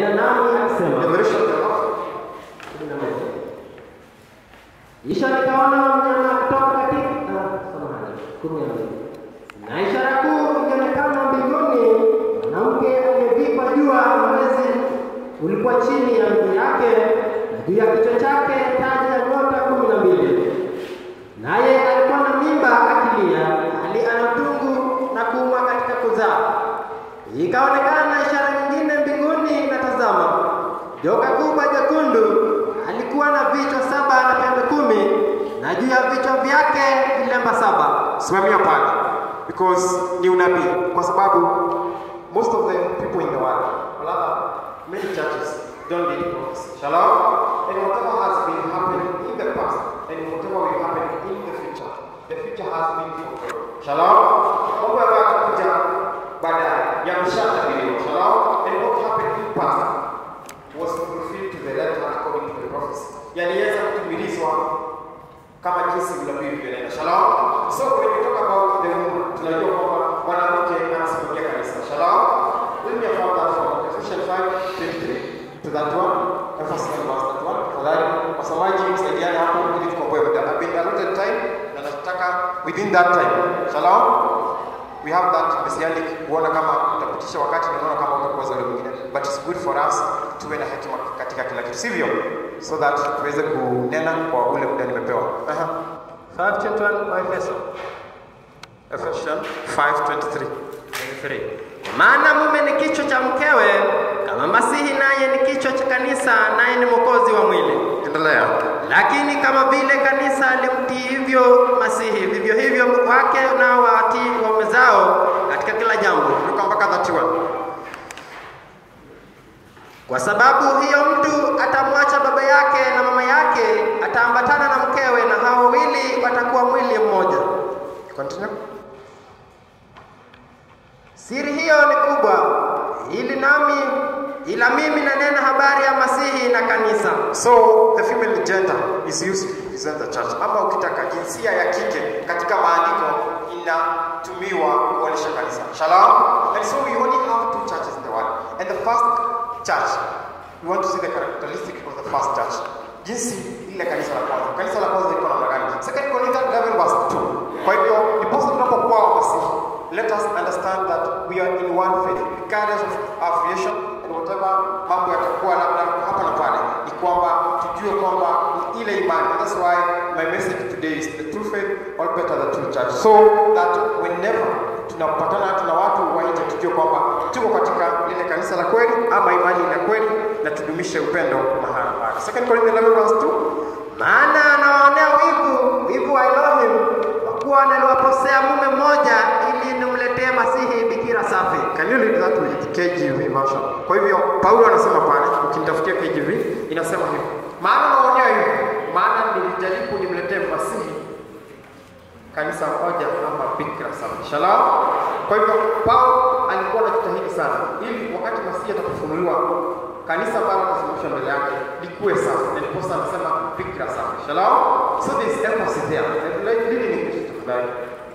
nami akisema Revelation 12. kumi na moja. Kisha nikaona mnyama kutoka katika ah, samahani, kumi na mbili. Na ishara kuu ikionekana mbinguni, mwanamke aliyevikwa jua na mwezi ulikuwa chini ya miguu yake, na juu ya kichwa chake taji ya nyota kumi na mbili. Naye alikuwa na mimba akilia, hali ana utungu na kuumwa katika kuzaa. Ikaonekana ishara nyingine mbinguni, na tazama, joka kubwa jekundu alikuwa na vichwa saba na pembe kumi, na juu ya vichwa vyake vilemba saba. Simamia pale because ni unabii kwa sababu most of the people in the world or rather many churches don't need prophecy. Shalom. And whatever has been happening in the past and whatever will happen in the future, the future has been fulfilled. Shalom. Mambo ambayo yatakuja baadaye yameshatabiriwa. Shalom. And what happened in past was fulfilled to the letter according to the prophecy. Yaliweza kutimilizwa kama jinsi unabii ulivyoeleza. Shalom. So when we talk about the woman, tunajua kwamba mwanamke anasimamia kanisa. Shalom. Let me affirm that from Ephesians 5:23 to that one. Emphasize verse that one. Tafadhali wasomaji msaidiane hapo ili tukomboe muda. I've been allotted time na nataka within that time. Shalom. We have that messianic kuona kama utapitisha wakati na unaona kama utakuwa zile mwingine. But it's good for us tuwe na hekima katika kila kitu. Sivyo? So that tuweze kunena kwa ule muda nimepewa. Aha. 5:21 Waefeso Ephesians 5:23. 23. Kwa maana mume ni kichwa cha mkewe, kama Masihi naye ni kichwa cha kanisa, naye ni mwokozi wa mwili. Endelea. Lakini kama vile kanisa limtii hivyo Masihi, vivyo hivyo wake nao watii waume zao katika kila jambo. Luka mpaka 31. Kwa sababu hiyo mtu atamwacha baba yake na mama yake, ataambatana na mkewe, na hao wawili watakuwa mwili mmoja. Continue. Siri hiyo ni kubwa, ili nami ila mimi nanena habari ya Masihi na kanisa. So the female gender is used to represent the church. Ama ukitaka jinsia ya kike katika maandiko inatumiwa kuonyesha kanisa. Shalom. And so we only have two churches in the world. And the first church, we want to see the characteristic of the first church. Jinsi ile kanisa la kwanza. Kanisa la kwanza liko namna gani? Second Corinthians 11 verse 2. Kwa hivyo ndiposa tunapokuwa wamasihi, let us understand that we are in one faith regardless of affiliation and whatever mambo yatakuwa labda hapa na pale, ni kwamba tujue kwamba ni ile imani. That's why my message today is the true faith or better the true church, so that whenever tunapatana tuna watu wa nje, tujue kwamba tuko katika lile kanisa la kweli ama imani la kweli, na tudumishe upendo mahali pale. Second Corinthians 11 verse 2 Maana anawaonea wivu wivu wa Elohim, kwa kuwa naliwaposea mume mmoja, ili nimletee Masihi bikira safi. Can you read that with KJV version? Kwa hivyo Paulo anasema pale, ukinitafutia KJV inasema hivi, maana naonea hivi, maana nilijaribu nimletee Masihi kanisa moja ama bikira safi. Shalom. Kwa hivyo Paulo alikuwa anajitahidi sana ili wakati Masihi atakapofunuliwa kanisa ambalo atasimamishwa mbele yake likuwe safi, na ndiposa anasema bikira safi. Shalom. So there is emphasis there. And like reading English tafadhali.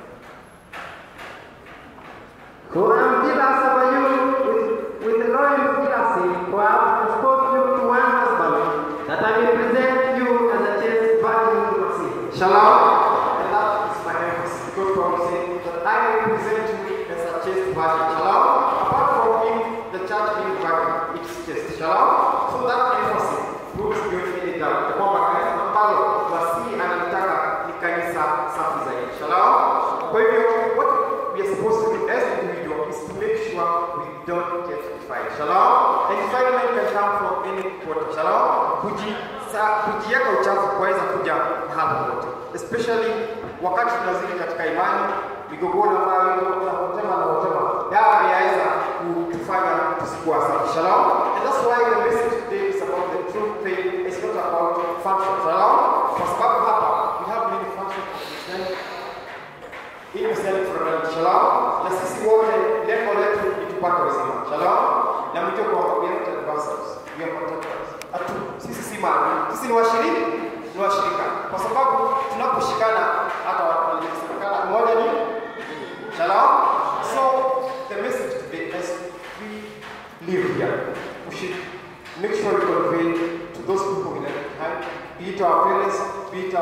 For I am jealous over you with, with the royal jealousy, for I have exposed you to one husband, that I may present you as a chaste virgin to Masihi. Shalom. And that is my emphasis. Because Paul said that I will present you as a chaste virgin. Shalom. Apart from him, the church being virgin, it's chaste. Shalom. So that emphasis proves beyond any doubt. Kwamba kanisa ambalo Masihi analitaka ni kanisa safi zaidi. Shalom. Kwa hivyo, what we are supposed to do as individuals is to make sure we don't get defiled. Shalom. And defilement can come from any quarter. Shalom. Kuji, sa, kujiweka uchafu kuweza kuja mahali popote, especially wakati tunazidi katika imani, migogoro ambayo na hotema na hotema dawa yaweza kutufanya tusikuwa safi. Shalom. And that's why the message today is about the true faith. It's not about function. Shalom. Kwa sababu hapa we have many functions of Christianity ili msiende kufurahia shalom, na sisi wote lengo letu ni tupate uzima shalom, na mjue kwamba we are not adversaries, we are contemporaries. Atu, sisi si maadui, sisi ni washiriki, ni washirika, kwa sababu tunaposhikana hata wanasemekana mmoja ni shalom. So the message today is we live here, we should make sure we convey to those people we left behind, be it our parents, be it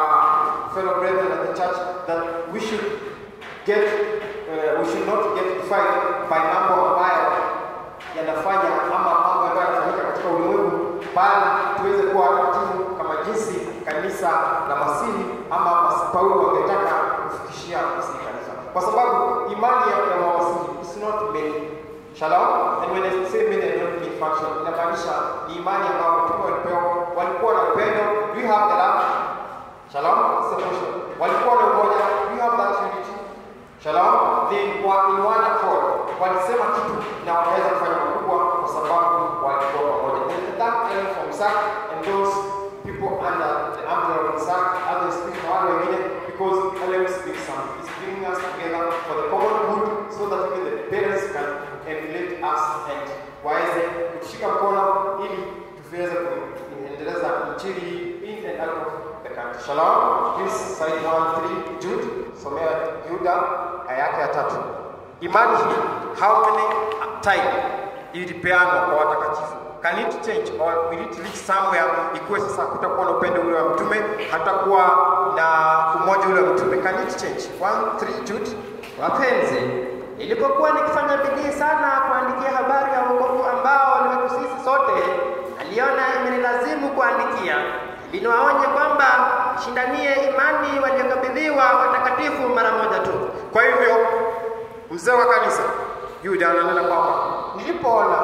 our fellow brethren at the church, that we should get, uh, we should not get defined by mambo ambayo yanafanya ama mambo ambayo yanafanyika katika ulimwengu, bali tuweze kuwa watakatifu kama jinsi kanisa la Masihi ama Mas- Paulo wangetaka kufikishia Masihi kanisa, kwa sababu imani ya ya Masihi is not many. Shalom. And when I say many, I don't mean function. Inamaanisha ni imani ambayo mitume walipewa, walikuwa na upendo. Do you have the love? Shalom. It's a question. Walikuwa na umoja. Do you have that unity? Shalom. They were in one accord. Walisema kitu na wakaweza kufanya makubwa kwa sababu walikuwa pamoja. And that came from Isaac and those people under the umbrella of Isaac, others speak na wale wengine because LM speaks something. It's bringing us together for the common good so that even the parents can emulate us and waweze kutushika mkono ili tuweze kuendeleza injili in and out of the country. Shalom. Please side 1 3 Jude. Somea Yuda aya yake ya tatu. Imani hii how many time ilipeanwa kwa watakatifu? Can it change or will it reach somewhere ikuwe sasa kutakuwa na upendo ule wa mtume, hatakuwa na umoja ule wa mtume? Can it change? 1 3 Jude. Wapenzi, nilipokuwa nikifanya bidii sana kuandikia habari ya wokovu ambao ni wetu sisi sote, aliona imenilazimu kuandikia ili niwaonye kwamba shindanie imani waliokabidhiwa watakatifu mara moja tu. Kwa hivyo mzee wa kanisa Yuda ananena kwamba nilipoona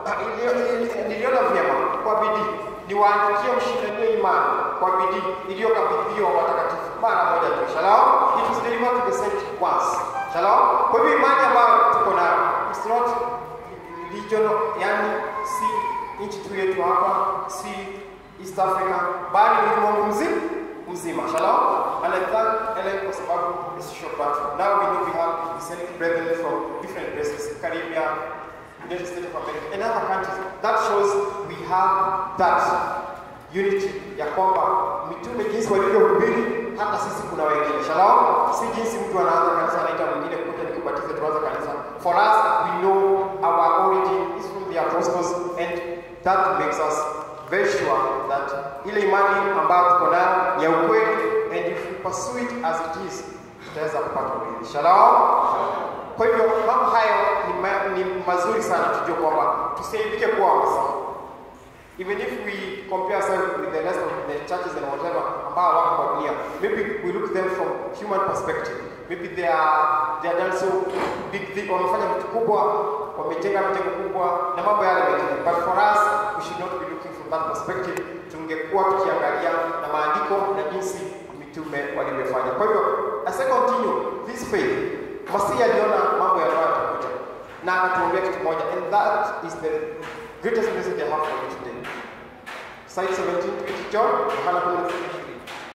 ili- ili- niliona vyema kwa bidii niwaandikie mshindanie imani kwa bidii iliyokabidhiwa watakatifu mara moja tu. Shalom. It is delivered to the saints once. Shalom. Kwa hivyo imani ambayo tuko nayo it's not regional, yani si nchi tu yetu hapa, si East Africa, bali ni ulimwengu mzima mzima. Shalom. And I thank Ellen kwa sababu it's short but now we know we have Islamic brethren from different places, Caribbean, United States of America, and other countries. That shows we have that unity ya kwamba mitume jinsi walivyohubiri, hata sisi kuna wengine. Shalom. Si jinsi mtu anaanza kanisa anaita mwingine kuja nikubatize tuanze kanisa. For us, we know our origin is from the apostles and that makes us very sure that ile imani ambayo tuko nayo ni ya ukweli and if we pursue it as it is tutaweza kupata urithi. Shalom. Kwa hivyo mambo hayo ni, ma, ni mazuri sana tujue kwamba tusiaibike kuwa Waislamu. Even if we compare ourselves with the rest of the churches and whatever ambao wako kwa dunia, maybe we look them from human perspective. Maybe they are they are done so big thing, wamefanya vitu kubwa, wamejenga mjengo kubwa na mambo yale mengine. But for us, we should not be looking from that perspective. Tungekuwa tukiangalia na maandiko na jinsi mitume walivyofanya. Kwa hivyo, as I continue this faith, Masihi aliona mambo yanayo yatakuja na akatuambia kitu moja, and that is the greatest message I have for you today. Side 17, John, Yohana 10,